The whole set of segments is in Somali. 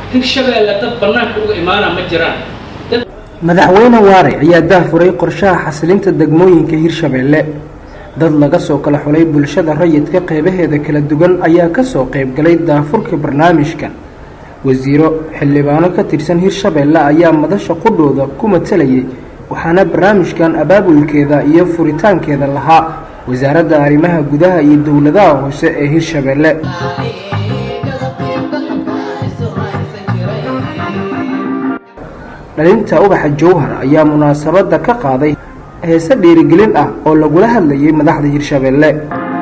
hirshabeelle dad bannaanka uga imaana ma jiraan madaxweyne waare ayaa daahfuray qorshaha xasilinta degmooyinka hirshabeelle dad laga soo kala xulay bulshada rayidka qeybaheeda kala duwan ayaa kasoo qeybgalay daafurka barnaamijkan wasiiro xildhibaano ka tirsan hirshabeelle ayaa madasha qudhooda ku matalayay waxaana barnaamijkan abaabulkeeda iyo furitaankeeda lahaa wasaaradda arrimaha gudaha iyo dowladaha hoose ee hirshabeelle dhalinta ubaxa jowhar ayaa munaasabadda ka qaaday heese dhiirigelin ah oo lagula hadlayay madaxda hirshabeelle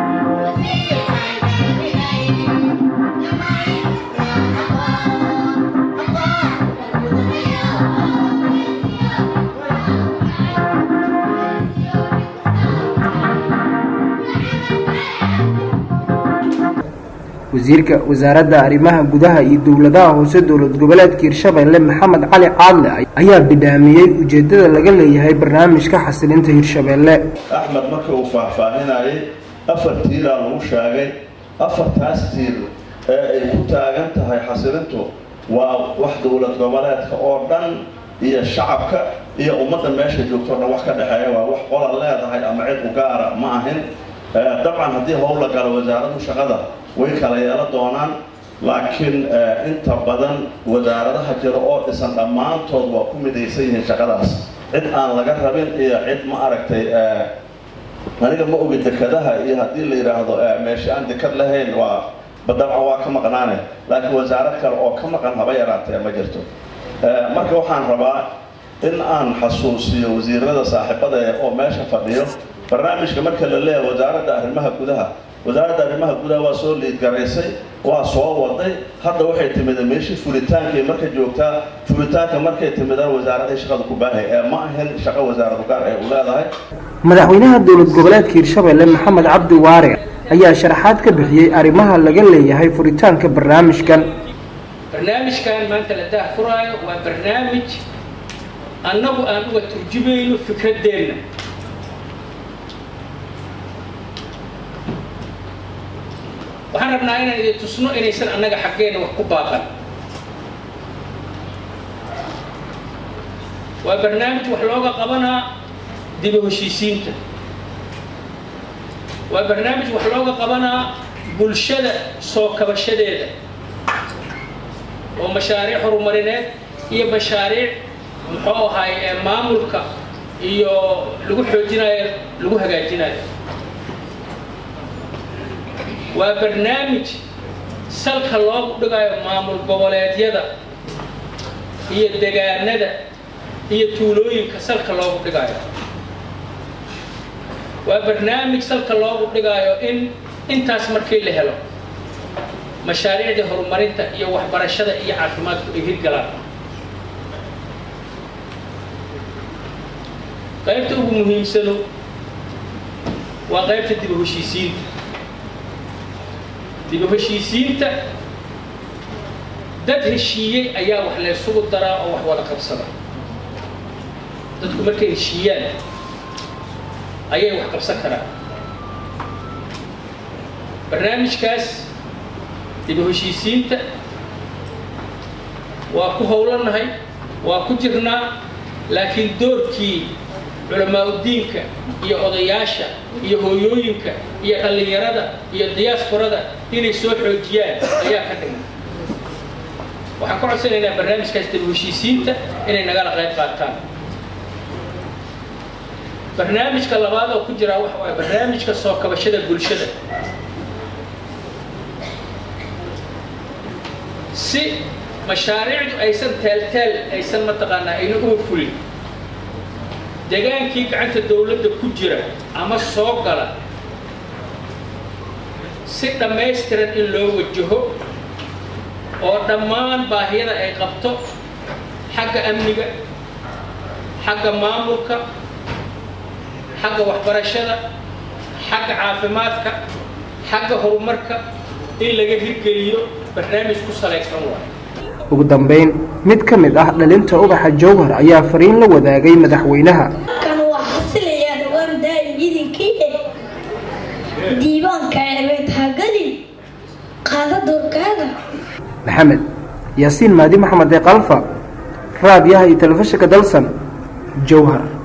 wasiirka wasaaradda arrimaha gudaha iyo dowladaha hoose dowlad goboleedka hirshabeelle maxamed cali caadle ayaa bidhaamiyey ujeeddada laga leeyahay barnaamijka xasilinta hirshabeelle axmed markii uu faahfaahinayay afar tiiraa lagu sheegay afartaas tiir ee ay ku taagan tahay xasilintu waa wax dowlad goboleedka oo dhan iyo shacabka iyo ummadda meesha joogto o dhan wax ka dhexeeya waa wax qola leedahay ama cid u gaara ma ahin dabcan haddii howl la galo wasaaradu shaqada way kala yeelo doonaan laakiin inta badan wasaaradaha jira oo dhisan dhammaantood waa ku midaysan yihiin shaqadaas cid aan laga rabin iyo cid ma aragtay aniga ma ogi dekadaha iyo haddii la yidhaahdo meesha aan dekad lahayn waa dabcan waa ka maqnaane laakiin wasaarad kale oo ka maqan haba yaraatee ma jirto marka waxaan rabaa in aan xasuusiyo wasiirada saaxiibada oo meesha fadhiyo barnaamijka marka la leeyahay wasaaradda arrimaha gudaha wasaaradda arrimaha gudaha waa soo liidgaraysay waa soo waday hadda waxay timida meeshii furitaankay marka joogtaa furitaanka markay timidaan wasaaraday shaqada ku baahay ee ma ahin shaqo wasaaradu gaar ay u leedahay madaxweynaha dowlad goboleedka hirshabeelle maxamed cabdi waare ayaa sharaxaad ka bixiyey arrimaha laga leeyahay furitaanka barnaamijkan barnaamijkan maanta la daahfuraayo waa barnaamij annagu aan uga turjumayno fikradeenna waxaan rabnaa inaan idin tusno inaysan annaga xaggeenna wax ku baaqan waa barnaamij wax looga qabanaa dibu heshiisiinta waa barnaamij wax looga qabanaa bulshada soo kabashadeeda oo mashaariic horumarineed iyo mashaariic muxuu ahaay ee maamulka iyo lagu xoojinayo lagu hagaajinayo waa barnaamij salka loogu dhigayo maamul goboleedyada iyo degaanada iyo tuulooyinka salka loogu dhigayo waa barnaamij salka loogu dhigayo in intaas markii la helo mashaariicdii horumarinta iyo waxbarashada iyo caafimaadku ay hirgalaan qaybta ugu muhiimsano waa qaybta dib u heshiisiinta dib u heshiisiinta dad heshiiyey ayaa wax laysugu daraa oo wax wada qabsada dadku markay heshiiyaan ayay wax qabsan karaan barnaamijkaas dib u heshiisiinta waa ku howlanahay waa ku jirnaa laakiin doorkii culamaauddiinka iyo odayaasha iyo hooyooyinka iyo dhallinyarada iyo diyaasforada inay soo xoojiyaan ayaa ka dhigan waxaan ka codsanaynaa barnaamijkaas dib u heshiisiinta inay nagala qayb qaataan barnaamijka labaad oo ku jiraa waxa waay barnaamijka soo kabashada bulshada si mashaariicdu aysan teelteel aysan mataqaanaa ayna uga fulin degaankii gacanta dawladda ku jira ama soo gala si dhammaystiran in loo wajaho oo dhammaan baahiyada ay qabto xagga amniga xagga maamulka xagga waxbarashada xagga caafimaadka xagga horumarka in laga hirgeliyo barnaamij ku salaysan waayo ugu dambayn mid ka mid ah dhalinta ubaxa jowhar ayaa fariin la wadaagay madaxweynaha kan waa xasilayaa dhawaan daa'im idinkii diiwaanka ebeed hagadin qaada doorkaada maxamed yaasiin maadi maxamed ee kalfa raadiyaha iyo telefishinka dalsan jowhar